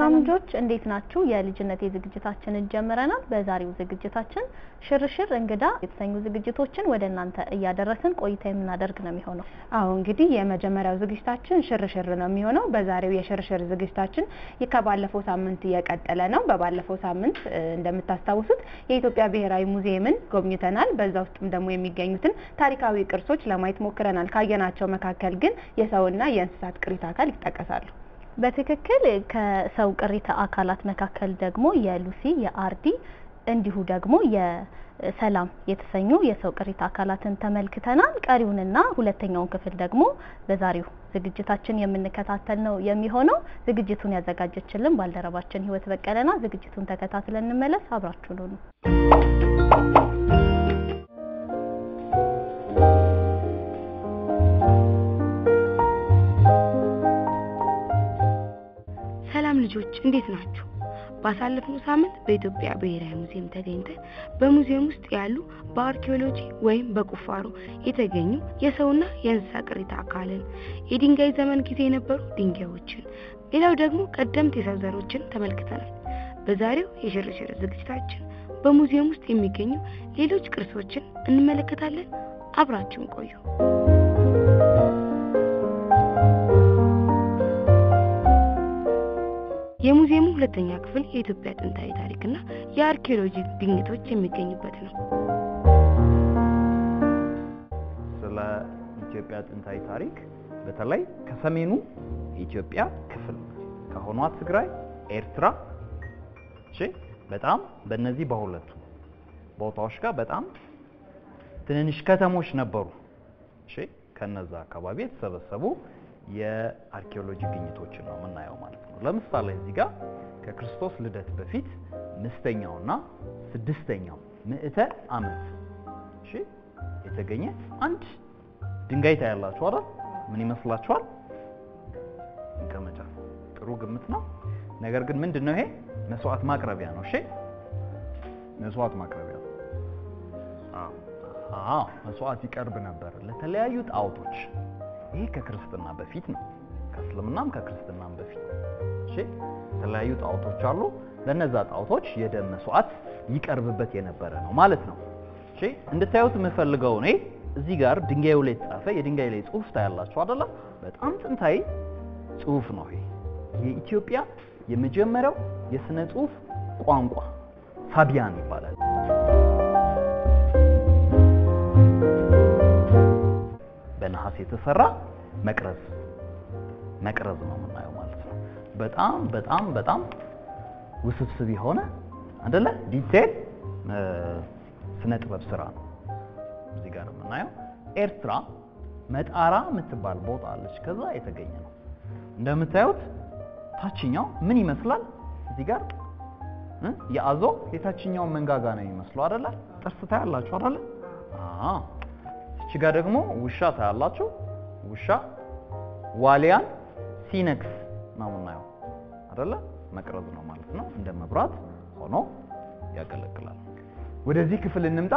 ሰላም ልጆች እንዴት ናችሁ? የልጅነት ዝግጅታችንን ጀምረናል። በዛሬው ዝግጅታችን ሽርሽር እንግዳ የተሰኙ ዝግጅቶችን ወደ እናንተ እያደረስን ቆይታ የምናደርግ ነው የሚሆነው። አዎ እንግዲህ የመጀመሪያው ዝግጅታችን ሽርሽር ነው የሚሆነው። በዛሬው የሽርሽር ዝግጅታችን ይህ ከባለፈው ሳምንት እየቀጠለ ነው። በባለፈው ሳምንት እ፣ እንደምታስታውሱት የኢትዮጵያ ብሔራዊ ሙዚየምን ጎብኝተናል። በዛ ውስጥም ደግሞ የሚገኙትን ታሪካዊ ቅርሶች ለማየት ሞክረናል። ካየናቸው መካከል ግን የሰውና የእንስሳት ቅሪተ አካል ይጠቀሳሉ። በትክክል ከሰው ቅሪተ አካላት መካከል ደግሞ የሉሲ የአርዲ እንዲሁ ደግሞ የሰላም የተሰኙ የሰው ቅሪተ አካላትን ተመልክተናል። ቀሪውንና ሁለተኛውን ክፍል ደግሞ በዛሬው ዝግጅታችን የምንከታተል ነው የሚሆነው። ዝግጅቱን ያዘጋጀችልን ባልደረባችን ህይወት በቀለና ዝግጅቱን ተከታትለን እንመለስ። አብራችሁን ሁኑ። ሰላም ልጆች እንዴት ናችሁ? ባሳለፍነው ሳምንት በኢትዮጵያ ብሔራዊ ሙዚየም ተገኝተን በሙዚየም ውስጥ ያሉ በአርኪኦሎጂ ወይም በቁፋሮ የተገኙ የሰውና የእንስሳ ቅሪተ አካልን፣ የድንጋይ ዘመን ጊዜ የነበሩ ድንጋዮችን፣ ሌላው ደግሞ ቀደምት የሰው ዘሮችን ተመልክተናል። በዛሬው የሽርሽር ዝግጅታችን በሙዚየም ውስጥ የሚገኙ ሌሎች ቅርሶችን እንመለከታለን። አብራችሁን ቆዩ። የሙዚየሙ ሁለተኛ ክፍል የኢትዮጵያ ጥንታዊ ታሪክና የአርኪኦሎጂ ግኝቶች የሚገኙበት ነው። ስለ ኢትዮጵያ ጥንታዊ ታሪክ በተለይ ከሰሜኑ የኢትዮጵያ ክፍል ከሆኗ ትግራይ፣ ኤርትራ እሺ፣ በጣም በእነዚህ በሁለቱ ቦታዎች ጋር በጣም ትንንሽ ከተሞች ነበሩ። እሺ፣ ከነዛ አካባቢ የተሰበሰቡ የአርኪኦሎጂ ግኝቶችን ነው የምናየው ማለት ነው። ለምሳሌ እዚህ ጋር ከክርስቶስ ልደት በፊት አምስተኛውና ስድስተኛው ምዕተ ዓመት እሺ የተገኘ አንድ ድንጋይ ታያላችሁ አይደል? ምን ይመስላችኋል? መቀመጫ። ጥሩ ግምት ነው። ነገር ግን ምንድን ነው ይሄ? መስዋዕት ማቅረቢያ ነው። እሺ መስዋዕት ማቅረቢያ ነው። አዎ አዎ፣ መስዋዕት ይቀርብ ነበር ለተለያዩ ጣዖቶች። ይሄ ከክርስትና በፊት ነው። ከእስልምናም ከክርስትናም በፊት እሺ፣ የተለያዩ ጣዖቶች አሉ። ለነዛ ጣዖቶች የደም መስዋዕት ይቀርብበት የነበረ ነው ማለት ነው። እሺ፣ እንድታዩት የምፈልገው እኔ እዚህ ጋር ድንጋዩ ላይ የተጻፈ የድንጋይ ላይ ጽሑፍ ታያላችሁ አይደለ? በጣም ጥንታዊ ጽሑፍ ነው ይሄ። የኢትዮጵያ የመጀመሪያው የስነ ጽሑፍ ቋንቋ ሳቢያን ይባላል። በነሐስ የተሰራ መቅረዝ መቅረዝ ነው የምናየው ማለት ነው። በጣም በጣም በጣም ውስብስብ የሆነ አይደለ ዲቴል ስነ ጥበብ ስራ ነው እዚህ ጋር የምናየው። ኤርትራ መጣራ የምትባል ቦታ አለች። ከዛ የተገኘ ነው። እንደምታዩት ታችኛው ምን ይመስላል? እዚህ ጋር እ የአዞ የታችኛውን መንጋጋ ነው የሚመስለው አይደለ? ጥርስ ታያላችሁ አይደለ? አዎ እቺ ጋር ደግሞ ውሻ ታያላችሁ። ውሻ ዋሊያን ሲነክስ ነው የምናየው አይደለ? መቅረዝ ነው ማለት ነው። እንደ መብራት ሆኖ ያገለግላል። ወደዚህ ክፍል እንምጣ።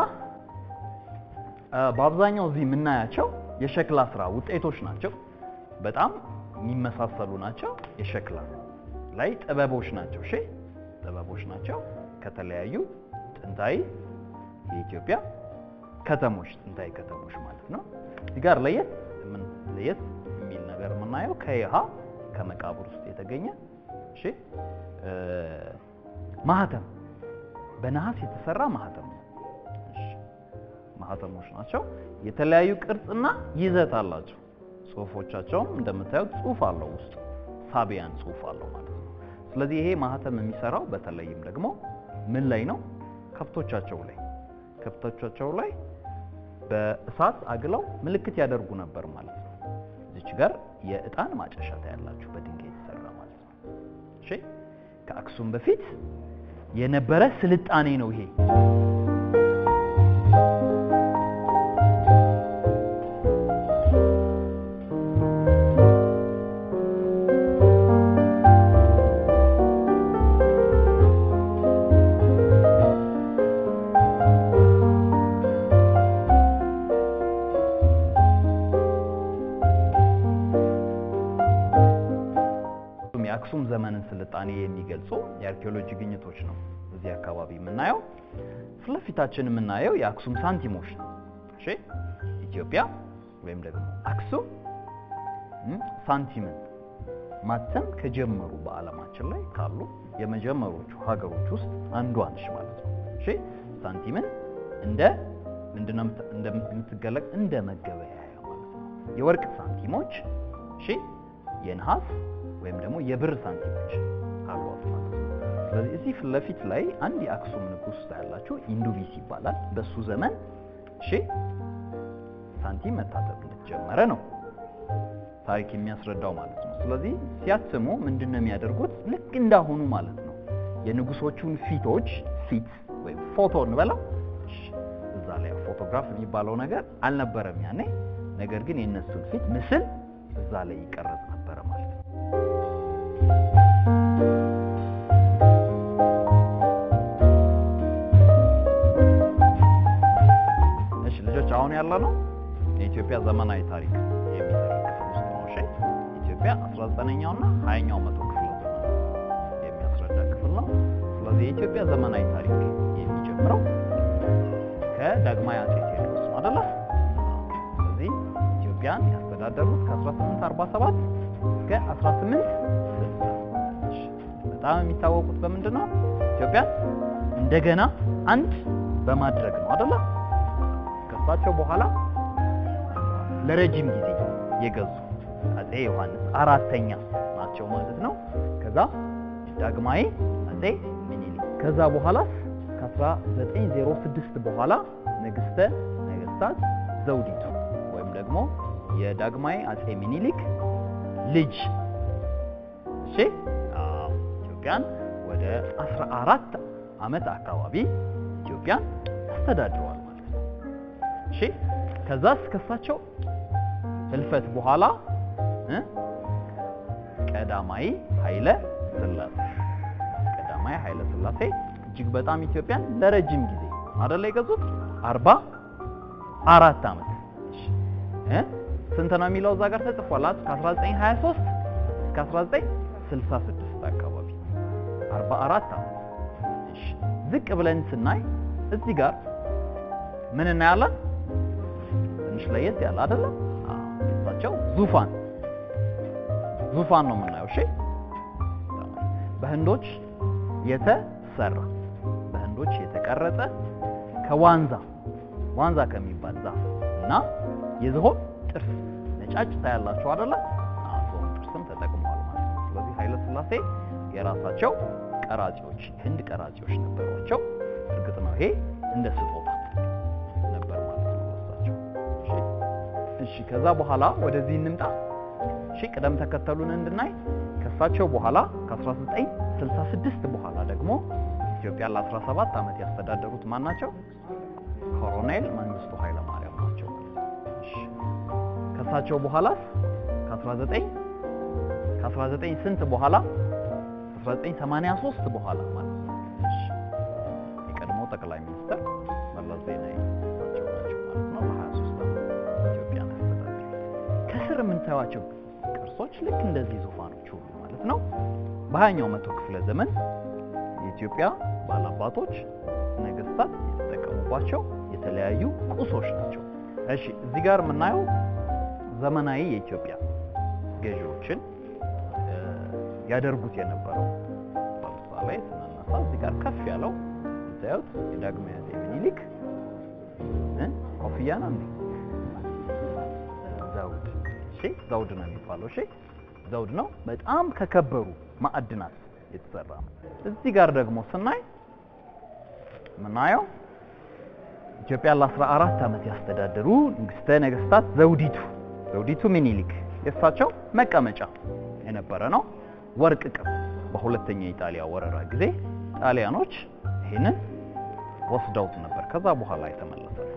እ በአብዛኛው እዚህ የምናያቸው የሸክላ ስራ ውጤቶች ናቸው። በጣም የሚመሳሰሉ ናቸው። የሸክላ ላይ ጥበቦች ናቸው። እሺ ጥበቦች ናቸው ከተለያዩ ጥንታዊ የኢትዮጵያ ከተሞች ጥንታዊ ከተሞች ማለት ነው። እዚህ ጋር ለየት ምን ለየት የሚል ነገር የምናየው ከይሃ ከመቃብር ውስጥ የተገኘ እሺ እ ማህተም በነሐስ የተሰራ ማህተም ነው። እሺ ማህተሞች ናቸው። የተለያዩ ቅርጽና ይዘት አላቸው። ጽሁፎቻቸውም እንደምታዩት ጽሁፍ አለው ውስጥ ሳቢያን ጽሁፍ አለው ማለት ነው። ስለዚህ ይሄ ማህተም የሚሰራው በተለይም ደግሞ ምን ላይ ነው? ከብቶቻቸው ላይ ከብቶቻቸው ላይ በእሳት አግለው ምልክት ያደርጉ ነበር ማለት ነው። እዚች ጋር የእጣን ማጨሻ ታያላችሁ በድንጋይ የተሰራ ማለት ነው። እሺ ከአክሱም በፊት የነበረ ስልጣኔ ነው ይሄ። የአክሱም ዘመንን ስልጣኔ ስልጣኔ የሚገልጹ የአርኪኦሎጂ ግኝቶች ነው እዚህ አካባቢ የምናየው። ፊት ለፊታችን የምናየው የአክሱም ሳንቲሞች ነው። እሺ ኢትዮጵያ ወይም ደግሞ አክሱም እም፣ ሳንቲምን ማተም ከጀመሩ በዓለማችን ላይ ካሉ የመጀመሪያዎቹ ሀገሮች ውስጥ አንዷ ነች ማለት ነው። እሺ ሳንቲምን እንደ ምንድነው የምት- እንደ- የምትገለጥ እንደ መገበያያ ማለት ነው። የወርቅ ሳንቲሞች እሺ የነሐስ ወይም ደግሞ የብር ሳንቲሞች አሏት ማለት ነው። ስለዚህ እዚህ ፊት ለፊት ላይ አንድ የአክሱም ንጉሥ ያላቸው ኢንዱቢስ ይባላል። በሱ ዘመን እሺ ሳንቲም መታተም እንደተጀመረ ነው ታሪክ የሚያስረዳው ማለት ነው። ስለዚህ ሲያትሙ ምንድን ነው የሚያደርጉት? ልክ እንዳሁኑ ማለት ነው። የንጉሶቹን ፊቶች ፊት ወይም ፎቶ እንበላው እሺ፣ እዛ ላይ ፎቶግራፍ የሚባለው ነገር አልነበረም ያኔ። ነገር ግን የእነሱን ፊት ምስል እዛ ላይ ይቀረጽ ነበረ ማለት ነው። እሺ ልጆች አሁን ያለ ነው የኢትዮጵያ ዘመናዊ ታሪክ የሚተርክ ክፍል ውስጥ ነው። እሺ ኢትዮጵያ 19ኛው እና 20ኛው መቶ ክፍለ ዘመን የሚያስረዳ ክፍል ነው። ስለዚህ የኢትዮጵያ ዘመናዊ ታሪክ የሚጀምረው ከዳግማዊ አጼ ቴዎድሮስ ነው አይደለ? ስለዚህ ኢትዮጵያን ያስተዳደሩት ከ1847 እስከ 1860 እሺ፣ በጣም የሚታወቁት በምንድን ነው? ኢትዮጵያን እንደገና አንድ በማድረግ ነው አይደለ? ከእሳቸው በኋላ ለረጅም ጊዜ የገዙ አጼ ዮሐንስ አራተኛ ናቸው ማለት ነው። ከዛ ዳግማዊ አጼ ምኒልክ ከዛ በኋላ ከ1906 በኋላ ንግስተ ነገስታት ዘውዲቱ ወይም ደግሞ የዳግማዊ አጼ ምኒልክ ልጅ እሺ፣ አዎ ኢትዮጵያን ወደ 14 ዓመት አካባቢ ኢትዮጵያን ያስተዳድረዋል ማለት ነው። እሺ ከዛ እስከሳቸው ህልፈት በኋላ እ ቀዳማዊ ኃይለ ሥላሴ ቀዳማዊ ኃይለ ሥላሴ እጅግ በጣም ኢትዮጵያን ለረጅም ጊዜ አይደለ የገዙት አርባ አራት ዓመት እሺ እ ስንት ነው የሚለው እዛ ጋር ተጽፏል አይደል? ከ1923 እስከ 1966 አካባቢ 44 ዓመት እሺ ዝቅ ብለን ስናይ እዚህ ጋር ምን እናያለን? ትንሽ ለየት ያለ አይደለም? አዎ የእሳቸው ዙፋን ዙፋን ነው የምናየው። እሺ በህንዶች የተሰራ በህንዶች የተቀረጸ ከዋንዛ ዋንዛ ከሚባል ዛፍ እና የዝሆን ጥርስ ነጫጭ ታያላችሁ አይደለ? አዎ ዝሆን ጥርስም ተጠቅመዋል ማለት ነው። ስለዚህ ኃይለ ሥላሴ የራሳቸው ቀራጺዎች ህንድ ቀራጺዎች ነበሯቸው። እርግጥ ነው ይሄ እንደ ስጦታ ነበር ማለት ነው ለእሳቸው። እሺ እሺ ከዛ በኋላ ወደዚህ እንምጣ። እሺ ቅደም ተከተሉን እንድናይ ከእሳቸው በኋላ ከ1966 በኋላ ደግሞ ኢትዮጵያ ለ17 ዓመት ያስተዳደሩት ማን ናቸው? ኮሎኔል መንግስቱ ኃይለ ማርያም ናቸው ማለት ነው። እሺ ከእሳቸው በኋላስ ከ19 ከ19 ስንት በኋላ 1983 በኋላ ማለት ነው። እሺ የቀድሞ ጠቅላይ ሚኒስትር መለስ ዜናዊ እሳቸው ናቸው ማለት ነው። ለ23 ዓመት ኢትዮጵያን ያስተዳደሩት። ከስር የምንታዩቸው ቅርሶች ልክ እንደዚህ ዙፋኖች ሁሉ ማለት ነው በሀያኛው መቶ ክፍለ ዘመን የኢትዮጵያ ባላባቶች ነገስታት የተጠቀሙባቸው የተለያዩ ቁሶች ናቸው። እሺ እዚህ ጋር የምናየው ዘመናዊ የኢትዮጵያ ገዢዎችን እ፣ ያደርጉት የነበረው ለምሳሌ ስናነሳ እዚህ ጋር ከፍ ያለው የምታዩት የዳግማዊ አፄ ምኒልክ እ፣ ኮፍያ ነው እንዴ? ዘውድ እሺ፣ ዘውድ ነው የሚባለው። እሺ፣ ዘውድ ነው። በጣም ከከበሩ ማዕድናት የተሰራ ነው። እዚህ ጋር ደግሞ ስናይ የምናየው ኢትዮጵያ ለ14 ዓመት ያስተዳደሩ ንግስተ ነገስታት ዘውዲቱ ዘውዲቱ ምኒልክ የእሳቸው መቀመጫ የነበረ ነው። ወርቅ ቅብ በሁለተኛ የኢጣሊያ ወረራ ጊዜ ጣሊያኖች ይህንን ወስደውት ነበር። ከዛ በኋላ የተመለሰ ነው።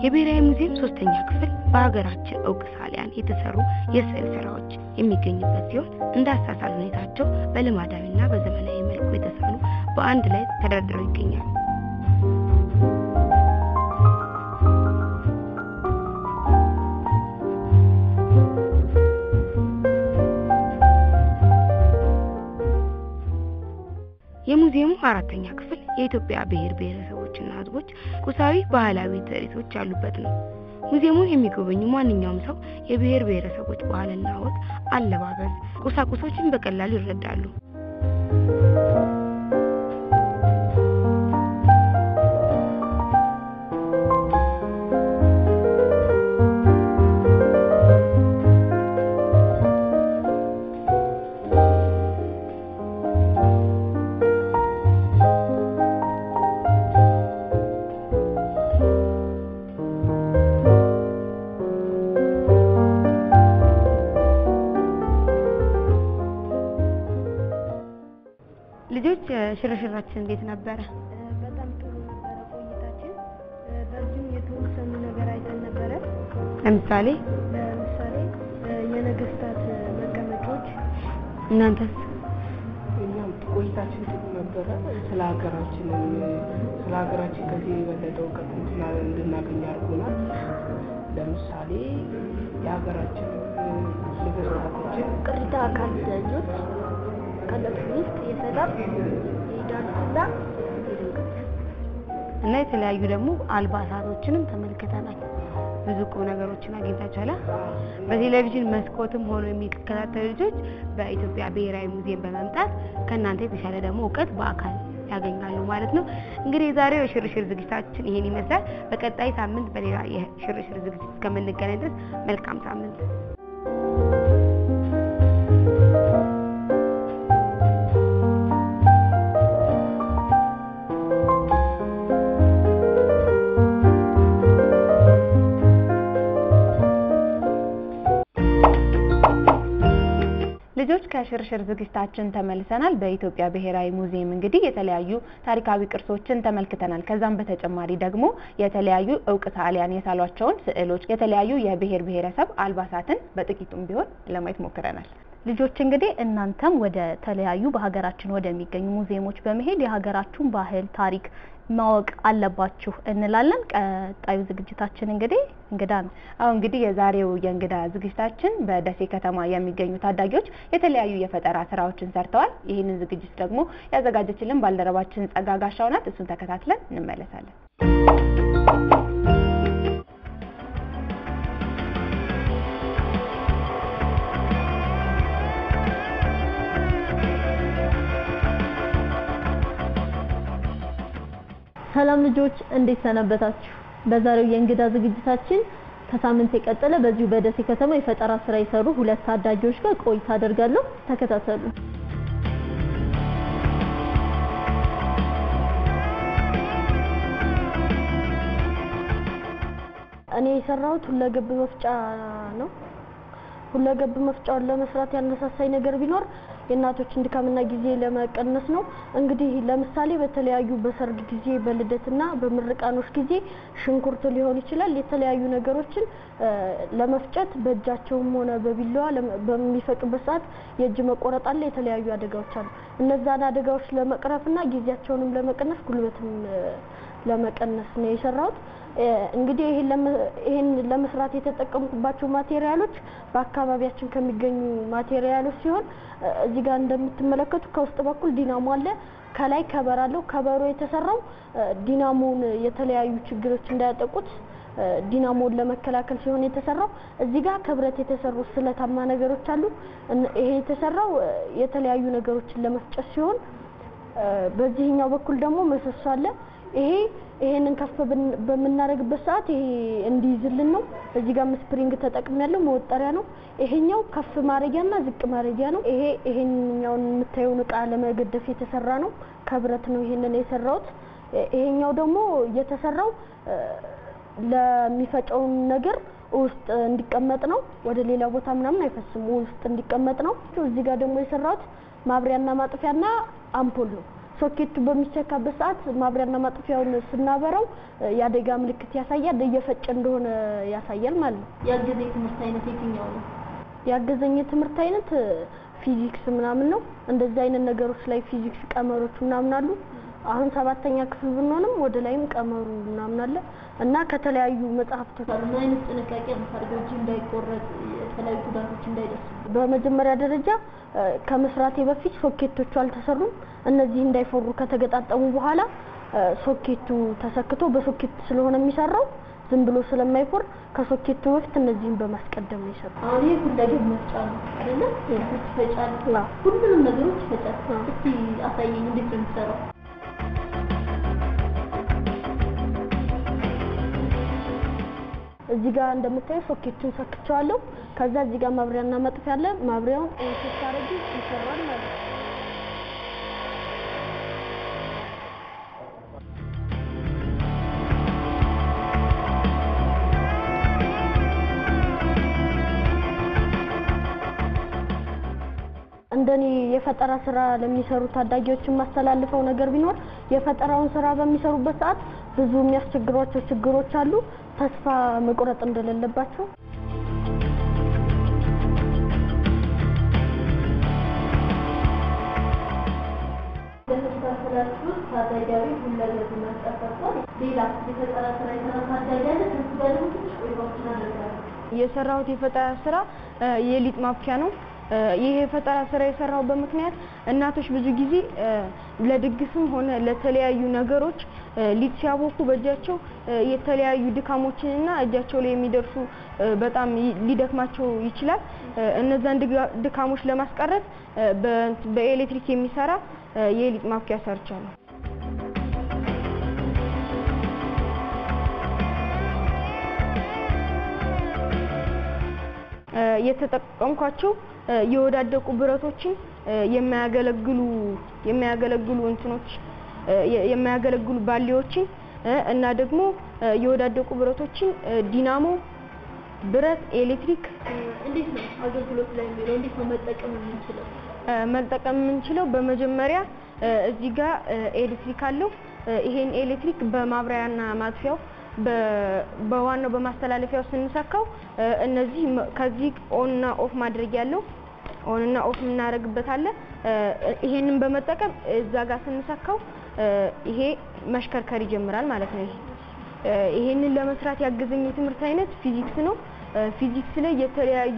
የብሔራዊ ሙዚየም ሶስተኛ ክፍል በሀገራችን እውቅ ሰዓሊያን የተሰሩ የስዕል ስራዎች የሚገኙበት ሲሆን እንደ አሳሳል ሁኔታቸው በልማዳዊና በዘመናዊ መልኩ የተሳሉ በአንድ ላይ ተደርድረው ይገኛሉ። የሙዚየሙ አራተኛ ክፍል የኢትዮጵያ ብሔር ብሔረሰቦችና ሕዝቦች ቁሳዊ ባህላዊ ትርኢቶች ያሉበት ነው። ሙዚየሙን የሚጎበኙ ማንኛውም ሰው የብሔር ብሔረሰቦች ባህልና ወግ፣ አለባበስ፣ ቁሳቁሶችን በቀላሉ ይረዳሉ። ልጆች ሽርሽራችን እንዴት ነበረ? በጣም ጥሩ ነበረ ቆይታችን። በዚሁም የተወሰኑ ነገር አይተን ነበረ። ለምሳሌ ለምሳሌ የነገስታት መቀመጫዎች። እናንተስ? እኛም ቆይታችን ጥሩ ነበረ። ስለ ሀገራችን ስለ ሀገራችን ከዚህ የበለጠ እውቀት እንትና- እንድናገኝ አድርጎናል። ለምሳሌ የሀገራችን ነገስታቶችን ቅሪተ አካል ልጆች ከነሱ ውስጥ የሰላም የዳንስና እና የተለያዩ ደግሞ አልባሳቶችንም ተመልክተናል። ብዙ ቁም ነገሮችን አግኝታችኋል። በቴሌቪዥን መስኮትም ሆኖ የሚከታተሉ ልጆች በኢትዮጵያ ብሔራዊ ሙዚየም በመምጣት ከእናንተ የተሻለ ደግሞ እውቀት በአካል ያገኛሉ ማለት ነው። እንግዲህ የዛሬው የሽርሽር ዝግጅታችን ይሄን ይመስላል። በቀጣይ ሳምንት በሌላ የሽርሽር ዝግጅት እስከምንገናኝ ድረስ መልካም ሳምንት። ልጆች ከሽርሽር ዝግጅታችን ተመልሰናል። በኢትዮጵያ ብሔራዊ ሙዚየም እንግዲህ የተለያዩ ታሪካዊ ቅርሶችን ተመልክተናል። ከዛም በተጨማሪ ደግሞ የተለያዩ እውቅ ሰዓሊያን የሳሏቸውን ስዕሎች፣ የተለያዩ የብሔር ብሔረሰብ አልባሳትን በጥቂቱም ቢሆን ለማየት ሞክረናል። ልጆች እንግዲህ እናንተም ወደ ተለያዩ በሀገራችን ወደሚገኙ ሙዚየሞች በመሄድ የሀገራችሁን ባህል፣ ታሪክ ማወቅ አለባችሁ እንላለን። ቀጣዩ ዝግጅታችን እንግዲህ እንግዳ ነው። አሁን እንግዲህ የዛሬው የእንግዳ ዝግጅታችን በደሴ ከተማ የሚገኙ ታዳጊዎች የተለያዩ የፈጠራ ስራዎችን ሰርተዋል። ይህንን ዝግጅት ደግሞ ያዘጋጀችልን ባልደረባችን ጸጋ ጋሻው ናት። እሱን ተከታትለን እንመለሳለን። ሰላም ልጆች እንዴት ሰነበታችሁ? በዛሬው የእንግዳ ዝግጅታችን ከሳምንት የቀጠለ በዚሁ በደሴ ከተማ የፈጠራ ስራ የሰሩ ሁለት ታዳጊዎች ጋር ቆይታ አደርጋለሁ። ተከታተሉ። እኔ የሰራሁት ሁለገብ መፍጫ ነው። ሁለገብ መፍጫውን ለመስራት ያነሳሳኝ ነገር ቢኖር የእናቶችን ድካምና ጊዜ ለመቀነስ ነው። እንግዲህ ለምሳሌ በተለያዩ በሰርግ ጊዜ፣ በልደትና በምርቃኖች ጊዜ ሽንኩርት ሊሆን ይችላል የተለያዩ ነገሮችን እ ለመፍጨት በእጃቸውም ሆነ በቢላዋ ለመ- በሚፈጩበት ሰዓት የእጅ መቆረጥ አለ፣ የተለያዩ አደጋዎች አሉ። እነዛን አደጋዎች ለመቅረፍና ጊዜያቸውንም ለመቀነስ ጉልበትም እ ለመቀነስ ነው የሰራሁት። እ እንግዲህ ይሄን ለመ- ይሄን ለመስራት የተጠቀምኩባቸው ማቴሪያሎች በአካባቢያችን ከሚገኙ ማቴሪያሎች ሲሆን እ እዚህ ጋር እንደምትመለከቱ ከውስጥ በኩል ዲናሞ አለ፣ ከላይ ከበር አለው። ከበሮ የተሰራው እ ዲናሞውን የተለያዩ ችግሮች እንዳያጠቁት እ ዲናሞውን ለመከላከል ሲሆን የተሰራው እዚህ ጋር ከብረት የተሰሩ ስለታማ ነገሮች አሉ። እነ- ይሄ የተሰራው እ የተለያዩ ነገሮችን ለመፍጨት ሲሆን እ በዚህኛው በኩል ደግሞ ምሰሶ አለ። ይሄ ይሄንን ከፍ ብን- በምናደርግበት ሰዓት ይሄ እንዲይዝልን ነው። እዚህ ጋር ስፕሪንግ ተጠቅሜያለሁ፣ መወጠሪያ ነው። ይሄኛው ከፍ ማድረጊያና ዝቅ ማድረጊያ ነው። ይሄ ይሄኛውን የምታየውን እቃ ለመገደፍ የተሰራ ነው። ከብረት ነው ይሄንን የሰራሁት። እ ይሄኛው ደግሞ የተሰራው እ ለሚፈጨውን ነገር ውስጥ እንዲቀመጥ ነው። ወደ ሌላ ቦታ ምናምን አይፈስም፣ ውስጥ እንዲቀመጥ ነው። እዚህ ጋር ደግሞ የሰራሁት ማብሪያና ማጥፊያና አምፖል ነው። ሶኬቱ በሚሰካበት ሰዓት ማብሪያና ማጥፊያውን ስናበራው እ፣ የአደጋ ምልክት ያሳያል፣ እየፈጨ እንደሆነ ያሳያል ማለት ነው። ያገዘ የትምህርት አይነት የትኛው ነው? ያገዘኝ የትምህርት አይነት እ፣ ፊዚክስ ምናምን ነው። እንደዚህ አይነት ነገሮች ላይ ፊዚክስ ቀመሮች ምናምን አሉ። አሁን ሰባተኛ ክፍል ብንሆንም ወደ ላይም ቀመሩ ምናምን አለ እና ከተለያዩ መጽሐፍቶች ምን አይነት ጥንቃቄ የምታደርገው እጅ እንዳይቆረጥ የተለያዩ ጉዳቶች እንዳይደርሱ? በመጀመሪያ ደረጃ እ፣ ከመስራቴ በፊት ሶኬቶቹ አልተሰሩም። እነዚህ እንዳይፈሩ ከተገጣጠሙ በኋላ እ፣ ሶኬቱ ተሰክቶ በሶኬት ስለሆነ የሚሰራው ዝም ብሎ ስለማይፎር ከሶኬቱ በፊት እነዚህን በማስቀደም ነው የሰራው። አሁን ይሄ ሁለገብ መፍጫ ነው አይደለ? ሽንኩርት ይፈጫል፣ አዎ። ሁሉንም ነገሮች ይፈጫል። እስቲ አሳየኝ እንዴት ነው የሚሰራው? እዚህ ጋር እንደምታየው ሶኬቱን ሰክቸዋለሁ። ከዛ እዚህ ጋር ማብሪያና መጥፊያ አለ። ማብሪያውን ኦን ታረጊ ይሰራል ማለት ነው። እንደኔ የፈጠራ ስራ ለሚሰሩ ታዳጊዎች የማስተላልፈው ነገር ቢኖር የፈጠራውን ስራ በሚሰሩበት ሰዓት ብዙ የሚያስቸግሯቸው ችግሮች አሉ። ተስፋ መቁረጥ እንደሌለባቸው በተከታተላችሁ ታዳጊያዊ ሁለገብ መፍጫ ሰርቷል። ሌላ የፈጠራ ስራ የሰራ ታዳጊ አለ? ከሱ ጋር ደግሞ ትንሽ ቆይታዎችን አደርጋለሁ። የሰራሁት የፈጠራ ስራ እ፣ የሊጥ ማብኪያ ነው። እ፣ ይህ የፈጠራ ስራ የሰራሁበት ምክንያት እናቶች ብዙ ጊዜ እ፣ ለድግስም ሆነ ለተለያዩ ነገሮች እ፣ ሊጥ ሲያቦኩ በእጃቸው እ፣ የተለያዩ ድካሞችንና እጃቸው ላይ የሚደርሱ እ፣ በጣም ይ- ሊደክማቸው ይችላል። እ፣ እነዛን ድጋ- ድካሞች ለማስቀረት እ፣ በ- በኤሌክትሪክ የሚሰራ እ፣ የሊጥ ማብኪያ ሰርቻለሁ። እ፣ የተጠቀምኳቸው እ፣ የወዳደቁ ብረቶችን እ፣ የማያገለግሉ የማያገለግሉ እንትኖች እ፣ የ- የማያገለግሉ ባሊዎችን እ፣ እና ደግሞ እ፣ የወዳደቁ ብረቶችን እ፣ ዲናሞ፣ ብረት፣ ኤሌክትሪክ እንዴት ነው አገልግሎት ላይ የሚለው? እንዴት ነው መጠቀም የምንችለው? እ፣ መጠቀም የምንችለው በመጀመሪያ እ፣ እዚህ ጋር እ፣ ኤሌክትሪክ አለው። እ፣ ይሄን ኤሌክትሪክ በማብሪያና ማጥፊያው በ- በዋናው በማስተላለፊያው ስንሰካው እ፣ እነዚህ መ- ከዚህ ኦን እና ኦፍ ማድረግ ያለው ኦን እና ኦፍ የምናደርግበት አለ። እ፣ ይሄንን በመጠቀም እዛ ጋር ስንሰካው እ፣ ይሄ መሽከርከር ይጀምራል ማለት ነው። ይሄ እ፣ ይሄንን ለመስራት ያገዘኝ የትምህርት አይነት ፊዚክስ ነው። እ፣ ፊዚክስ ላይ የተለያዩ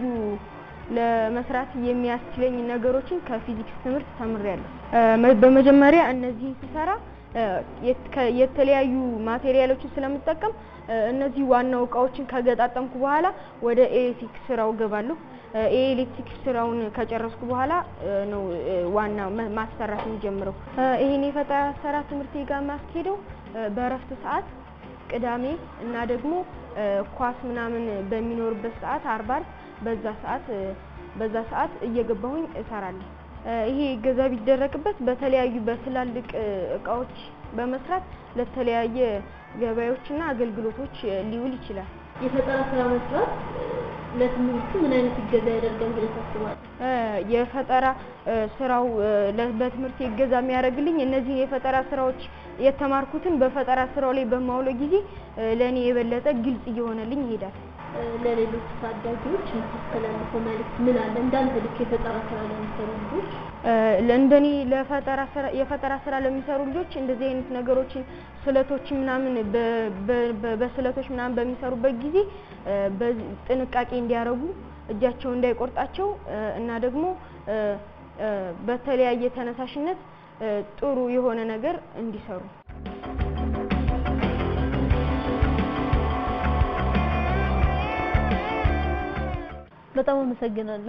ለመስራት የሚያስችለኝ ነገሮችን ከፊዚክስ ትምህርት ተምሬያለሁ። እ፣ መ- በመጀመሪያ እነዚህን ስሰራ እ፣ የት- ከ- የተለያዩ ማቴሪያሎችን ስለምጠቀም እ፣ እነዚህ ዋናው እቃዎችን ከገጣጠምኩ በኋላ ወደ ኤሌክትሪክ ስራው ገባለሁ። እ፣ የኤሌክትሪክ ስራውን ከጨረስኩ በኋላ እ፣ ነው እ፣ ዋና መ- ማሰራት የሚጀምረው። እ፣ ይሄን የፈጠራ ስራ ትምህርት ጋር የማስኬደው እ፣ በእረፍት ሰዓት ቅዳሜ እና ደግሞ እ፣ ኳስ ምናምን በሚኖርበት ሰዓት አርብ አርብ በዛ ሰዓት እ፣ በዛ ሰዓት እየገባሁኝ እሰራለሁ። እ፣ ይሄ ገዛ ቢደረግበት በተለያዩ በትላልቅ እ፣ እቃዎች በመስራት ለተለያየ ገበያዎችና አገልግሎቶች እ፣ ሊውል ይችላል። የፈጠራ ስራ መስራት እ፣ ለትምህርቱ ምን አይነት እገዛ ያደርጋል ብለህ ታስባለህ? እ፣ የፈጠራ እ፣ ስራው እ፣ ለ- በትምህርት እገዛ የሚያደርግልኝ እነዚህን የፈጠራ ስራዎች የተማርኩትን በፈጠራ ስራው ላይ በማውለው ጊዜ እ፣ ለእኔ የበለጠ ግልጽ እየሆነልኝ ይሄዳል። እ፣ ለሌሎች ታዳጊዎች የምታስተላልፈው መልዕክት ምን አለ? እንዳንተ ልክ የፈጠራ ስራ ለሚሰሩ ልጆች እ፣ ለእንደኔ ለፈጠራ ስራ የፈጠራ ስራ ለሚሰሩ ልጆች እንደዚህ አይነት ነገሮችን ስለቶችን ምናምን በ- በ- በ- በስለቶች ምናምን በሚሰሩበት ጊዜ እ፣ በዚህ ጥንቃቄ እንዲያደርጉ እጃቸው እንዳይቆርጣቸው እ፣ እና ደግሞ እ፣ እ፣ በተለያየ ተነሳሽነት እ፣ ጥሩ የሆነ ነገር እንዲሰሩ በጣም አመሰግናለሁ።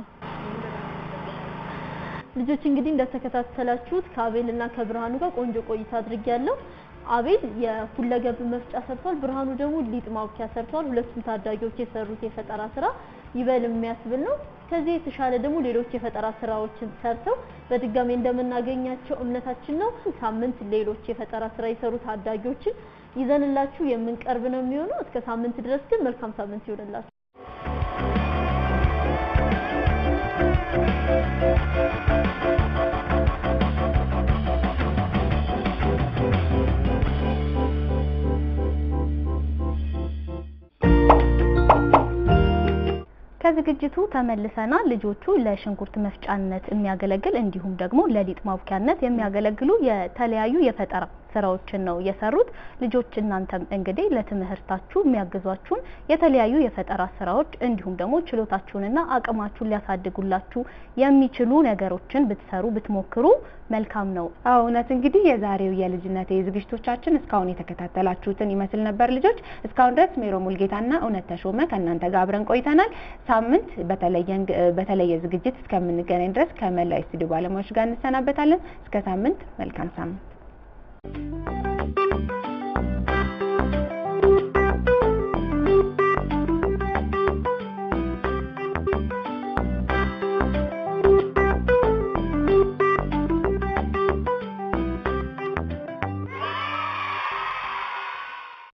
ልጆች እንግዲህ እንደተከታተላችሁት ከአቤል እና ከብርሃኑ ጋር ቆንጆ ቆይታ አድርጌያለሁ። አቤል የሁለገብ መፍጫ ሰርቷል፣ ብርሃኑ ደግሞ ሊጥ ማብኪያ ሰርቷል። ሁለቱም ታዳጊዎች የሰሩት የፈጠራ ስራ ይበል የሚያስብል ነው። ከዚህ የተሻለ ደግሞ ሌሎች የፈጠራ ስራዎችን ሰርተው በድጋሚ እንደምናገኛቸው እምነታችን ነው። ሳምንት ሌሎች የፈጠራ ስራ የሰሩ ታዳጊዎችን ይዘንላችሁ የምንቀርብ ነው የሚሆነው። እስከ ሳምንት ድረስ ግን መልካም ሳምንት ይሆንላችሁ። ከዝግጅቱ ተመልሰናል። ልጆቹ ለሽንኩርት መፍጫነት የሚያገለግል እንዲሁም ደግሞ ለሊጥ ማቡኪያነት የሚያገለግሉ የተለያዩ የፈጠራ ስራዎችን ነው የሰሩት። ልጆች እናንተም እንግዲህ ለትምህርታችሁ የሚያግዟችሁን የተለያዩ የፈጠራ ስራዎች እንዲሁም ደግሞ ችሎታችሁንና አቅማችሁን ሊያሳድጉላችሁ የሚችሉ ነገሮችን ብትሰሩ ብትሞክሩ መልካም ነው። አዎ እውነት እንግዲህ የዛሬው የልጅነት ዝግጅቶቻችን እስካሁን የተከታተላችሁትን ይመስል ነበር። ልጆች እስካሁን ድረስ ሜሮ ሙልጌታና እውነት ተሾመ ከእናንተ ጋር አብረን ቆይተናል። ሳምንት በተለየ በተለየ ዝግጅት እስከምንገናኝ ድረስ ከመላ ስቱዲዮ ባለሙያዎች ጋር እንሰናበታለን። እስከ ሳምንት መልካም ሳምንት